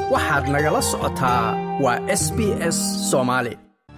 waxaad nagala socotaa waa s b s soomaali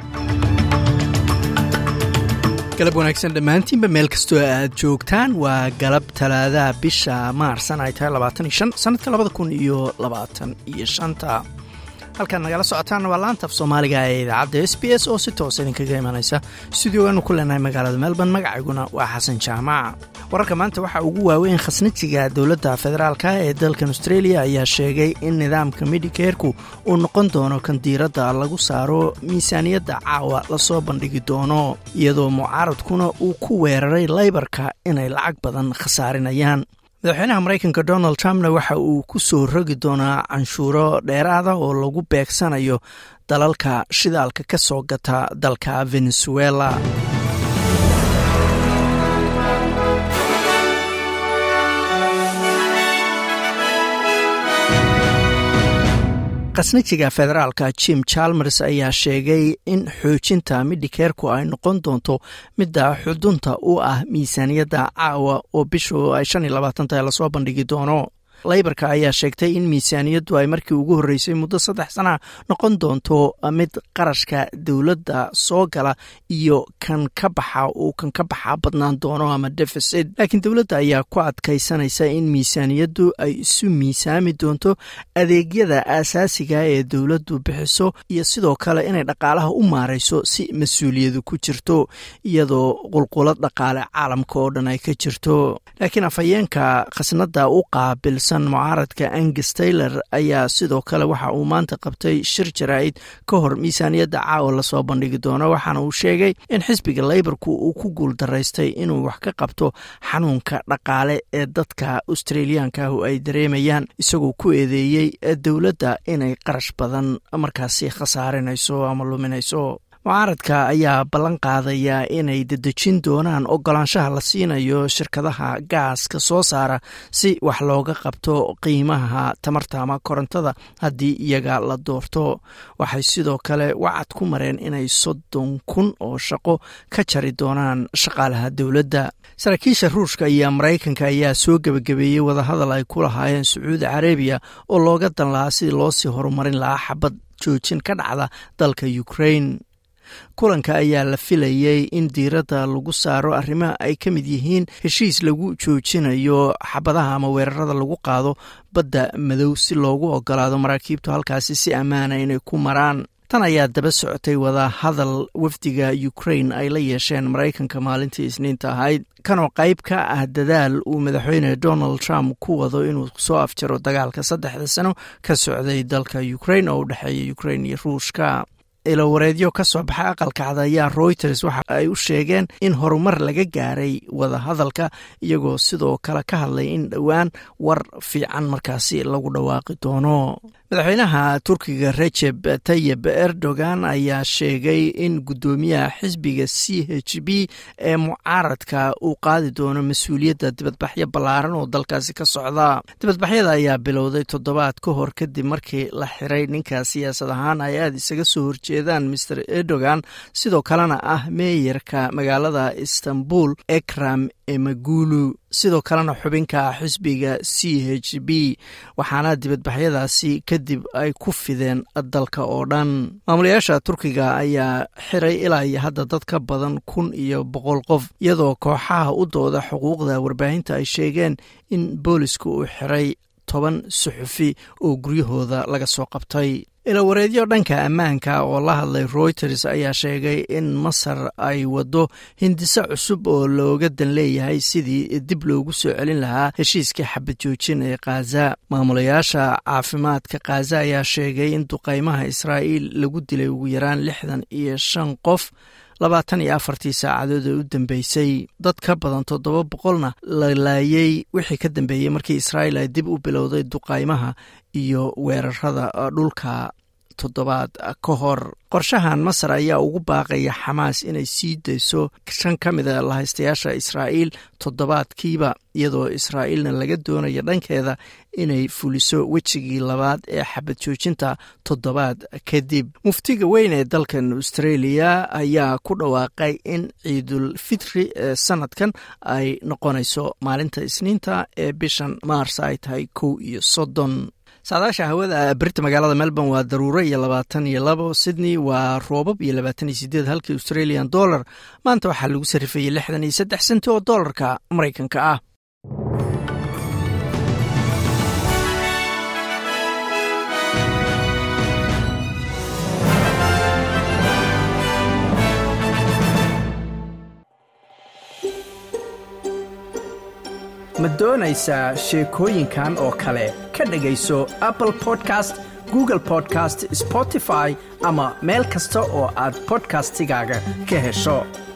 galab wanaagsan dhammaantiinba meel kastoo aad joogtaan waa galab talaadaha bisha maarsan ay tahay sannadka labada kun iyo labaatan iyo shanta halkaad nagala socotaanna waa laantaf soomaaliga ee idaacadda s b s oo si toos idinkaga imanaysa studiogaanu ku leenahay magaalada melbourne magacayguna waa xasan jaamac wararka maanta waxaa ugu waaweyn khasnatiga dowladda federaalka ee dalkan australia ayaa sheegay in nidaamka medicareku uu noqon doono kan diiradda lagu saaro miisaaniyadda caawa lasoo bandhigi doono iyadoo mucaaradkuna uu ku weeraray laybarka inay lacag badan khasaarinayaan madaxweynaha maraykanka donald trumpna waxa uu ku soo rogi doonaa canshuuro dheeraada oo lagu beegsanayo dalalka shidaalka ka soo gata dalka venezuela khasnajiga federaalka jim chalmers ayaa sheegay in xoojinta midhikeerku ay noqon doonto midda xudunta u ah miisaaniyadda caawa oo bishu ay shan iyo labaatan tahay lasoo bandhigi doono laybarka ayaa sheegtay in miisaaniyaddu ay markii ugu horreysay muddo saddex sana noqon doonto mid qarashka dowladda soo gala iyo kan ka baxa uu kan ka baxaa badnaan doono ama deficit laakiin dowladda ayaa ku adkaysanaysa in miisaaniyaddu ay isu miisaami doonto adeegyada aasaasiga ee dowladdu bixiso iyo sidoo kale inay dhaqaalaha u maarayso si mas-uuliyadu ku jirto iyadoo qulqulad dhaqaale caalamka oo dhan ay ka jirto laakiin afhayeenka khasnada u qaabil mucaaradka angus taylor ayaa sidoo kale waxa uu maanta qabtay shir jaraa'id ka hor miisaaniyadda caawa lasoo bandhigi doono waxaana uu sheegay in xisbiga leybarku uu ku guul daraystay inuu wax ka qabto xanuunka dhaqaale ee dadka australiyaanka ah ay dareemayaan isagoo ku eedeeyey dowladda inay qarash badan markaasi khasaarinayso ama luminayso mucaaradka ayaa ballan qaadaya inay dedejin doonaan ogolaanshaha la siinayo shirkadaha gaaska soo saara si wax looga qabto qiimaha tamarta ama korontada haddii iyaga la doorto waxay sidoo kale wacad ku mareen inay soddon kun oo shaqo ka jari doonaan shaqaalaha dowladda saraakiisha ruushka iyo maraykanka ayaa soo gebagabeeyey wadahadal ay ku lahaayeen sacuudi carabiya oo looga dan lahaa sidii loosii horumarin lahaa xabad joojin ka dhacda dalka ukraine kulanka ayaa la filayey in diiradda lagu saaro arrimaha ay ka mid yihiin heshiis lagu joojinayo xabadaha ama weerarada lagu qaado badda madow si loogu ogolaado maraakiibtu halkaasi si ammaana inay ku maraan tan ayaa daba socotay wada hadal wafdiga ukraine ay la yeesheen maraykanka maalintii isniinta ahayd kanoo qayb ka ah dadaal uu madaxweyne donald trump ku wado inuu soo afjaro dagaalka saddexda sano ka socday dalka ukraine oo u dhexeeya ukraine iyo ruushka ilawareedyo ka soo baxay aqalka cad ayaa reuters waxa ay u sheegeen in horumar laga gaaray wadahadalka iyagoo sidoo kale ka hadlay in dhowaan war fiican markaasi lagu dhawaaqi doono madaxweynaha turkiga rejeb tayib erdogan ayaa sheegay in guddoomiyaha xisbiga c h b ee mucaaradka uu qaadi doono mas-uuliyadda dibadbaxyo ballaaran oo dalkaasi ka socda dibadbaxyada ayaa bilowday toddobaad ka hor kadib markii la xiray ninka siyaasad ahaan ay aada isaga soo horjeedaan master erdogan sidoo kalena ah meeyarka magaalada istanbul ekram emagulu sidoo kalena xubinka xisbiga c h b waxaana dibadbaxyadaasi kadib ay ku fideen dalka oo dhan maamulayaasha turkiga ayaa xiray ilaa iyo hadda dad ka badan kun iyo boqol qof iyadoo kooxaha u dooda xuquuqda warbaahinta ay sheegeen in booliska uu xiray toban suxufi oo guryahooda laga soo qabtay ilawareedyo dhanka ammaanka oo la hadlay reuters ayaa sheegay in masar ay waddo hindiso cusub oo looga dan leeyahay sidii dib loogu soo celin lahaa heshiiskii xabad joojin ee khaza maamulayaasha caafimaadka khaza ayaa sheegay in duqaymaha israa'iil lagu dilay ugu yaraan lixdan iyo shan qof labaatan iyo afartii saacadood ee u dambeysay dad ka badan toddoba boqolna la laayey wixii ka dambeeyey markii israa'iil ay dib u bilowday duqaymaha iyo weerarada dhulka toddobaad ka hor qorshahan masar ayaa ugu baaqaya xamaas inay sii dayso shan ka mida lahaystayaasha israa'iil toddobaadkiiba iyadoo israa'iilna laga doonayo dhankeeda inay fuliso wejigii labaad ee xabad joojinta toddobaad kadib muftiga weyn ee dalkan australia ayaa ku dhawaaqay in ciidul fitri ee sanadkan ay noqonayso maalinta isniinta ee bishan maars ay tahay kow iyo soddon saadaasha hawada berita magaalada melbourne waa daruuro iyo labaatan iyo labo sydney waa roobab iyo labaatan iyo sideed halkii australian dollar maanta waxaa lagu sarifayey lixdan iyo saddex senti oo doolarka maraykanka ah ma doonaysaa sheekooyinkan oo kale ka dhegayso apple podcast google podcast spotify ama meel kasta oo aad bodkastigaaga ka hesho